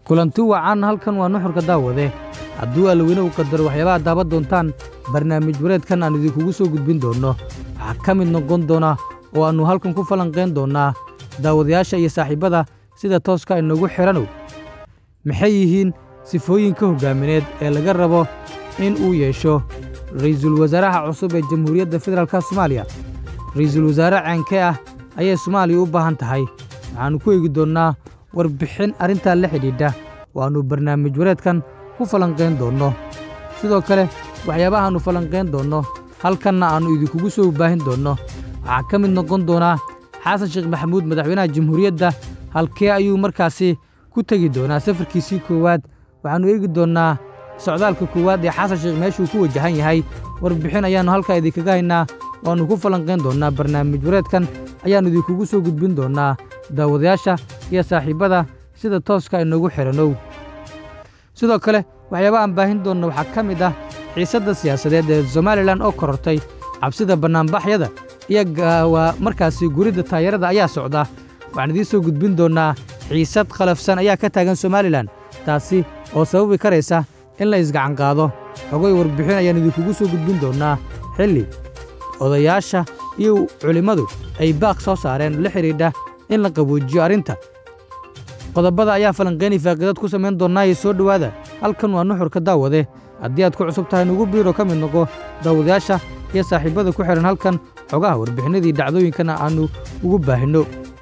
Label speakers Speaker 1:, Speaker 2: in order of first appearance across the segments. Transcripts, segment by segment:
Speaker 1: kulanti wacan halkan waa nuxurka daawade hadduu allaweyne uu qadaro waxyaabaha daaban doontaan barnaamij wareedkan aan idinkugu soo gudbin doonno waxaa ka mid noqon doona oo aannu halkan ku falanqayn doonnaa daawadayaasha iyo saaxiibbada sida tooska inagu xidhanow maxay yihiin sifooyinka hoggaamineed ee laga rabo in uu yeesho ra'iisul wasaaraha cusub ee jamhuuriyadda federaalka soomaaliya ra'iisul wasaare ceenkee ah ayay soomaaliya u baahan tahay waxaannu ku eegi doonnaa warbixin arrintaa la xidhiidha oo aannu barnaamij wareedkan ku falanqayn doonno sidoo kale waxyaabahaannu falanqayn doonno halkanna aannu idinkugu soo baahin doonno waxaa ka mid noqon doonaa xasan sheekh maxamuud madaxweynaha jamhuuriyadda halkee ayuu markaasi ku tegi doonaa safarkiisii koowaad waxaannu eegi doonnaa socdaalka koowaad ee xasan sheekh meeshuu ku wajahan yahay warbixin ayaannu halkaa idinkaga haynaa waannu ku falanqayn doonnaa barnaamij wareedkan ayaannu idinkugu soo gudbin doonnaa daawadayaasha iyo saaxiibbada sida tooska inoogu xidhanow sidoo kale waxyaaba aan baahin doonna waxaa ka mid ah xiisadda siyaasadeed ee somalilan oo korortay cabsida bannaanbaxyada iyo waa markaasi guridda taayarada ayaa socda waxaan idiin soo gudbin doonnaa xiisad khalafsan ayaa ka taagan somalilan taasi oo sababi karaysa in la isgacanqaado xogoy warbixin ayaan idinkugu soo gudbin doonnaa xilli odayaasha iyo culimmadu ay baaq soo saareen la xidhiidha in la qaboojiyo arrinta qodobada ayaa falanqaynay faaqidad ku samayn doonnaa iyo soo dhowaada halkan waa nuxurka daawade haddii aad ku cusub tahay nugu biiro ka mid noqo daawadayaasha iyo saaxiibbada ku xidhan halkan xogaha warbixinadii dhacdooyinkana aannu ugu baahinno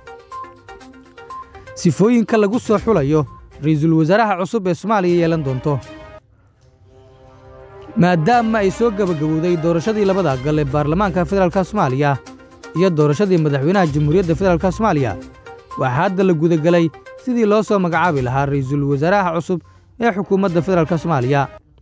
Speaker 1: sifooyinka lagu soo xulayo ra'iisul wasaaraha cusub ee soomaaliya yeelan doonto maadaama ay soo gebagabowday doorashadii labada aqal ee baarlamaanka federaalka soomaaliya iyo doorashadii madaxweynaha jamhuuriyadda federaalka soomaaliya waxaa hadda la gudagelay sidii loo soo magacaabi lahaa ra'iisul wasaaraha cusub ee xukuumadda federaalka soomaaliya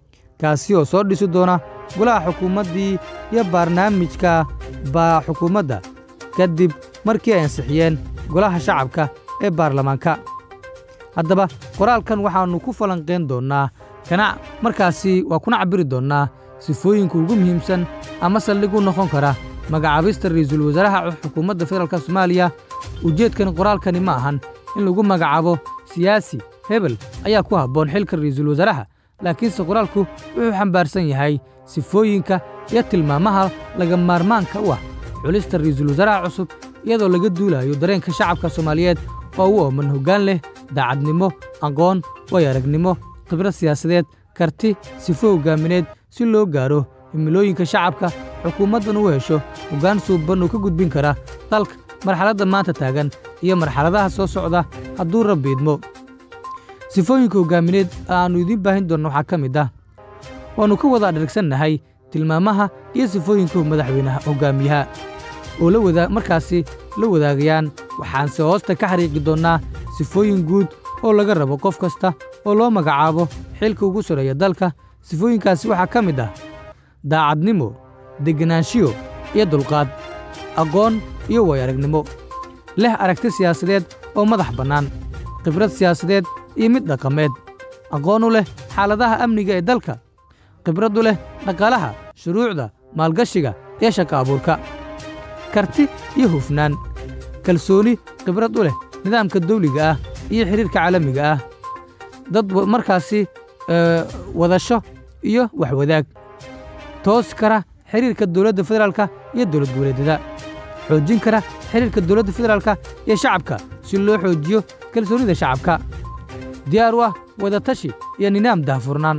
Speaker 1: kaasi oo soo dhisi doona golaha xukuumaddii iyo barnaamijka baa xukuumadda kadib markii ay ansixiyeen golaha shacabka ee baarlamaanka haddaba qoraalkan waxaannu ku falanqayn doonnaa kana markaasi waa kuna cabbiri doonnaa sifooyinka ugu muhiimsan ama saldhig u noqon kara magacaabista ra'iisul wasaaraha xukuumadda federaalka soomaaliya ujeedkan qoraalkani ma ahan in lagu magacaabo siyaasi hebel ayaa ku habboon xilka ra'iisul wasaaraha laakiinse qoraalku wuxuu xambaarsan yahay sifooyinka iyo tilmaamaha laga maarmaanka u ah xulista ra'iisul wasaaraha cusub iyadoo laga duulayo dareenka shacabka soomaaliyeed oo u ooman hoggaan leh daacadnimo aqoon way aragnimo khibrad siyaasadeed karti sifo hoggaamineed si loo gaaro himilooyinka shacabka xukuumaddan u hesho hoggaan suuban uu ka gudbin kara dalka marxaladda maanta taagan iyo marxaladaha soo socda hadduu rabbi idmo sifooyinka hoggaamineed aannu idiin baahin doonno waxaa ka mid ah waannu ka wada adhargsannahay tilmaamaha iyo sifooyinka madaxweynaha hoggaamiyaha oo la wadaa markaasi la wadaagayaan waxaanse hoosta ka xariiqi doonnaa sifooyin guud oo laga rabo qof kasta oo loo magacaabo xilka ugu soreeya dalka sifooyinkaasi waxaa ka mid ah daacadnimo degganaanshiyo iyo dulqaad aqoon iyo way aragnimo leh aragti siyaasadeed oo madax bannaan khibrad siyaasadeed iyo mid dhaqameed aqoon u leh xaaladaha amniga ee dalka khibrad u leh dhaqaalaha shuruucda maalgashiga iyo shaqa abuurka karti iyo hufnaan kalsooni khibrad u leh nidaamka dawliga ah iyo xidhiirka caalamiga ah dad markaasi wadasho iyo waxwadaag toos kara xidhiirka dowladda federaalka iyo dowlad goboleedyada xoojin kara xidhiirka dowladda federaalka iyo shacabka si loo xoojiyo kalsoonida shacabka diyaar u ah wadatashi iyo nidaam daahfurnaan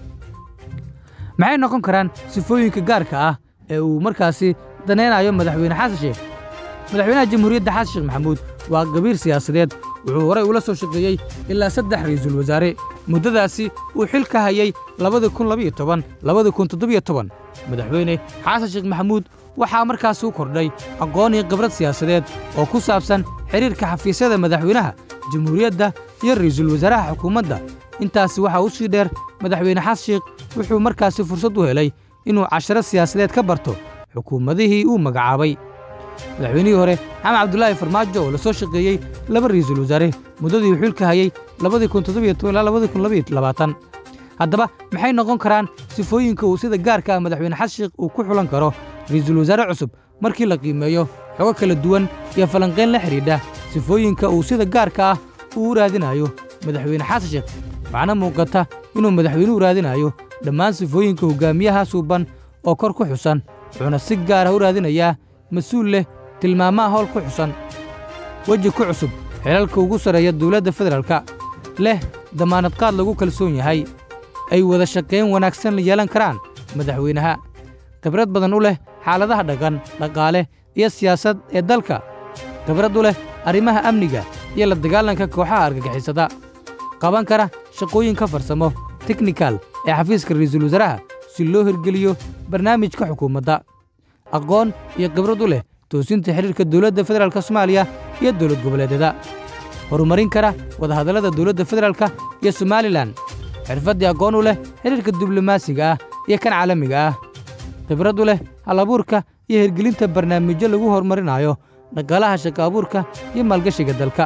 Speaker 1: maxay noqon karaan sifooyinka gaarka ah ee uu markaasi danaynayo madaxweyne xasan sheekh madaxweynaha jamhuuriyadda xasan sheekh maxamuud waa gabiir siyaasadeed wuxuu horay ula soo shaqeeyey ilaa saddex ra'iisul wasaare muddadaasi uu xil ka hayay labada kun labiyo toban labada kun toddobiyo toban madaxweyne xasan sheekh maxamuud waxaa markaasi u kordhay aqoon iyo khibrad siyaasadeed oo ku saabsan xidhiirka xafiisyada madaxweynaha jamhuuriyadda iyo ra'iisul wasaaraha xukuumadda intaasi waxaa u sii dheer madaxweyne xasan sheekh wuxuu markaasi fursad u helay inuu casharo siyaasadeed ka barto xukuumadihii uu magacaabay madaxweynihii hore xamed cabdulaahi farmaajo oo la soo shaqeeyey laba ra'iisul wasaare muddadii uu xilka hayey labadii kun toddobiyo toban ilaa labadii kun labiyo labaatan haddaba maxay noqon karaan sifooyinka uu sida gaarka ah madaxweyne xasan sheekh uu ku xulan karo ra'iisul wasaare cusub markii la qiimeeyo xogo kala duwan iyo falanqayn la xidhiidha sifooyinka uu sida gaarka ah uu u raadinayo madaxweyne xasan sheekh waxaana muuqata inuu madaxweynuhu raadinayo dhammaan sifooyinka hoggaamiyaha suuban oo kor ku xusan wuxuuna si gaar ah u raadinayaa mas-uul leh tilmaamaha howl ku xusan weji ku cusub xelalka ugu sarreeya dawladda federaalka leh damaanadqaad lagu kalsoon yahay ay wada shaqayn wanaagsan la yeelan karaan madaxweynaha khibrad badan u leh xaaladaha dhaqan dhaqaale iyo siyaasad ee dalka khibrad u leh arrimaha amniga iyo la dagaalanka kooxaha argagixisada qaban kara shaqooyinka farsamo teknikal ee xafiiska ra'iisul wasaaraha si loo hirgeliyo barnaamijka xukuumadda aqoon iyo khibrad u leh toosinta xidhiirka dowladda federaalka soomaaliya iyo dowlad goboleedyada horumarin kara wadahadallada dowladda federaalka iyo somalilan xirfaddii aqoon u leh xidhiirka diblomaasiga ah iyo kan caalamiga ah khibrad u leh hal-abuurka iyo hirgelinta barnaamijyo lagu horumarinayo dhaqaalaha shaqo abuurka iyo maalgashiga dalka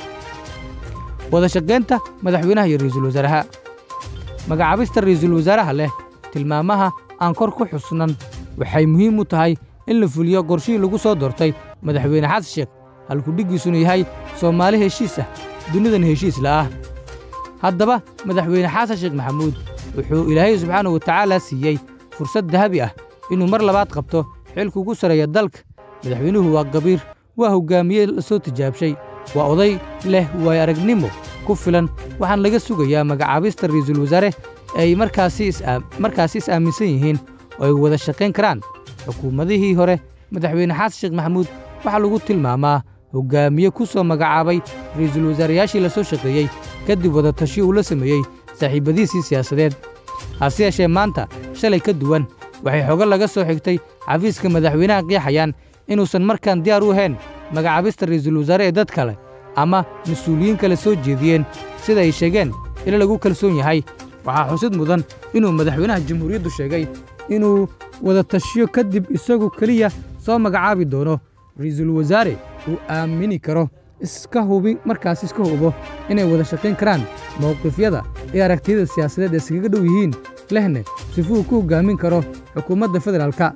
Speaker 1: wada shaqaynta madaxweynaha iyo ra'iisul wasaaraha magacaabista ra'iisul wasaaraha leh tilmaamaha aan kor ku xusnan waxay muhiim u tahay in la fuliyo qorshihii lagu soo doortay madaxweyne xasan sheekh halkudhiggiisuna yahay soomaali heshiis ah dunidan heshiis la'ah haddaba madaxweyne xasan sheekh maxamuud wuxuu ilaahay subxaanahu watacaala siiyey fursad dahabi ah inuu mar labaad qabto xilka ugu sarreeya dalka madaxweynuhu waa qabiir waa hoggaamiye la soo tijaabshay waa oday leh waay aragnimo ku filan waxaan laga sugayaa magacaabista ra'iisul wasaare ay markaasi is aaminsan yihiin oo ay wada shaqayn karaan xukuumadihii hore madaxweyne xasan sheekh maxamuud waxaa lagu tilmaamaa hoggaamiye ku soo magacaabay ra'iisul wasaarayaashii la soo shaqeeyey kadib wada tashi uu la sameeyey saaxiibbadiisii siyaasadeed hase yeeshee maanta shalay ka duwan waxay xogo laga soo xigtay xafiiska madaxweynaha qiixayaan inuusan markaan diyaar u ahayn magacaabista ra'iisul wasaare ee dad kale ama mas-uuliyiin kale soo jeediyeen sida ay sheegeen ila lagu kalsoon yahay waxaa xusid mudan inuu madaxweynaha jamhuuriyaddu sheegay inuu wada tashiyo kadib isagu keliya soo magacaabi doono ra'iisul wasaare uu aamini karo iska hubi markaas iska hubo inay wada shaqayn karaan mowqifyada iyo aragtiyada siyaasadeed ee iskaga dhow yihiin lehne sifuu ku hoggaamin karo xukuumadda federaalka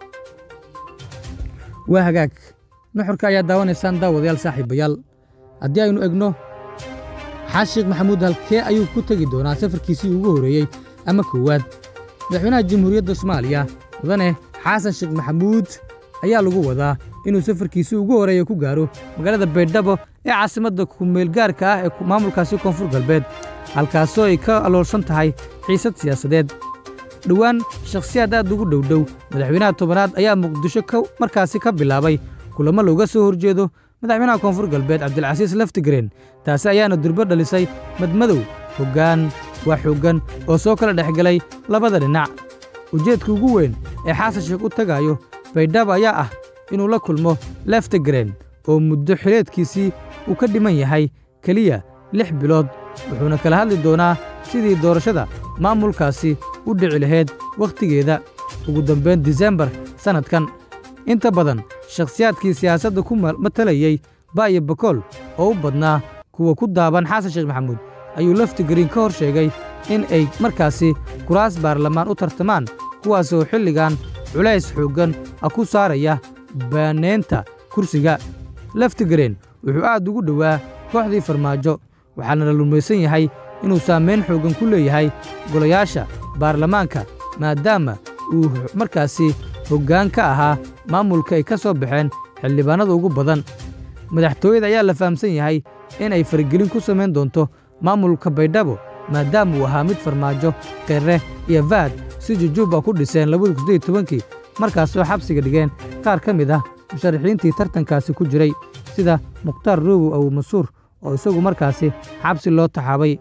Speaker 1: waa hagaag nuxurka ayaa daawanaysaan daawadayaal saaxiibayaal haddii aynu egno xasan sheekh maxamuud halkee ayuu ku tegi doonaa safarkiisii ugu horreeyey ama koowaad madaxweynaha jamhuuriyadda soomaaliya mudane xasan sheekh maxamuud ayaa lagu wadaa inuu safarkiisii ugu horreeya ku gaaro magaalada baydhabo ee caasimadda kumeelgaarka ah ee maamulkaasi koonfur galbeed halkaasoo ay ka aloolsan tahay xiisad siyaasadeed dhowaan shakhsiyaad aad ugu dhowdhow madaxweynaha tobanaad ayaa muqdisho markaasi ka bilaabay kulamo looga soo horjeedo madaxweynaha koonfur galbeed cabdilcasiis laftigreen taasi ayaana durbo dhalisay madmadow hoggaan waa xooggan oo soo kala dhex galay labada dhinac ujeedka ugu weyn ee xasan sheekh u tagaayo baydhabo ayaa ah inuu la kulmo leftigreen oo muddo xileedkiisii uu ka dhiman yahay keliya lix bilood wuxuuna kala hadli doonaa sidii doorashada maamulkaasi u dhici lahayd wakhtigeeda ugu dambayn disembar sannadkan inta badan shakhsiyaadkii siyaasadda ku matalayey baayo bakool oo u badnaa kuwa ku daaban xasan sheekh maxamuud ayuu laftigreen ka hor sheegay in ay markaasi kuraas baarlamaan u tartamaan kuwaasoo xilligan culays xooggan ah ku saaraya baaneynta kursiga laftigreen wuxuu aad ugu dhowaa kooxdii farmaajo waxaana la lumaysan yahay inuu saamayn xooggan ku leeyahay golayaasha baarlamaanka maadaama uu markaasi hoggaan ka ahaa maamulka ay ka soo baxeen xildhibaannada ugu badan madaxtooyada ayaa la fahamsan yahay in ay faragelin ku samayn doonto maamulka baydhabo maadaama uu ahaa mid farmaajo qirre iyo fahad si jujuuba ku dhiseen kii markaasoo xabsiga dhigeen qaar ka mid ah musharaxiintii tartankaasi ku jiray sida mukhtaar roogow abu masuur oo isagu markaasi xabsi loo taxaabay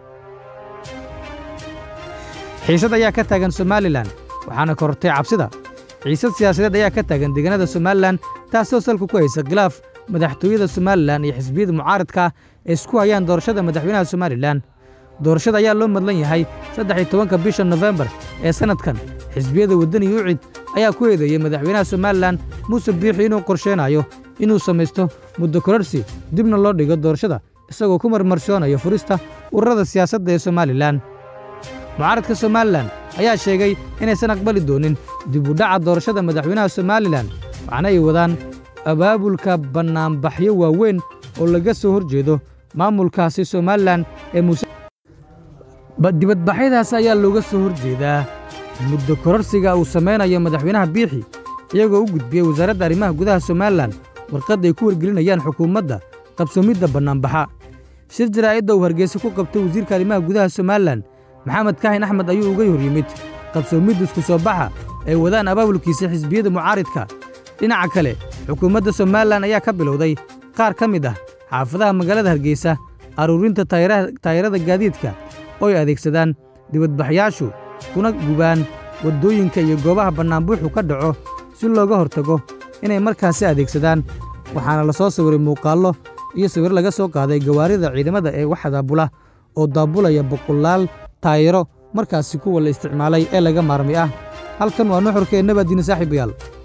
Speaker 1: xiisad ayaa ka taagan somalilan waxaana korortay cabsida xiisad siyaasadeed ayaa ka taagan deegaanada somalilan taasoo salka ku haysa khilaaf madaxtooyada somalilan iyo xisbiyada mucaaradka ee isku hayaan doorashada madaxweynaha somalilan doorashada ayaa loo madlan yahay saddex iyo tobanka bisha nofembar ee sannadkan xisbiyada waddani ucid ayaa ku eedeeyey madaxweynaha somalilan muuse biixi inuu qorsheenayo inuu samaysto muddo kororsi dibna loo dhigo doorashada isagoo ku marmarshoonayo furista ururada siyaasadda ee somalilan mucaaradka somalilan ayaa sheegay inaysan aqbali doonin dib u dhaca doorashada madaxweynaha somalilan waxaana ay wadaan abaabulka bannaanbaxyo waaweyn oo laga soo hor jeedo maamulkaasi somalilan ee muuse dibadbaxyadaas ayaa looga soo hor jeedaa muddo kororsiga uu samaynayo madaxweynaha biixi iyagoo u gudbiyey wasaaradda arrimaha gudaha somalilan warqad ay ku wargelinayaan xukuumadda qabsoomidda bannaanbaxa shir jaraa'idda uu hargeysa ku qabtay wasiirka arrimaha gudaha somalilan maxamed kaahin axmed ayuu uga hor yimid qabsoomidda isku soo baxa ay wadaan abaabulkiisa xisbiyada mucaaridka dhinaca kale xukuumadda somalilan ayaa ka bilowday qaar ka mid ah xaafadaha magaalada hargeysa aruurinta taayirada gaadiidka oo ay adeegsadaan dibadbaxyaashu kuna gubaan waddooyinka iyo goobaha bannaanbuuxu ka dhaco si looga hortago inay markaasi adeegsadaan waxaana la soo sawiray muuqaallo iyo sawir laga soo qaaday gawaarida ciidamada ee wax daabula oo daabulaya boqolaal taayiro markaasi kuwa la isticmaalay ee laga maarmi ah halkan waa nuxurkeennabadiina saaxiibayaal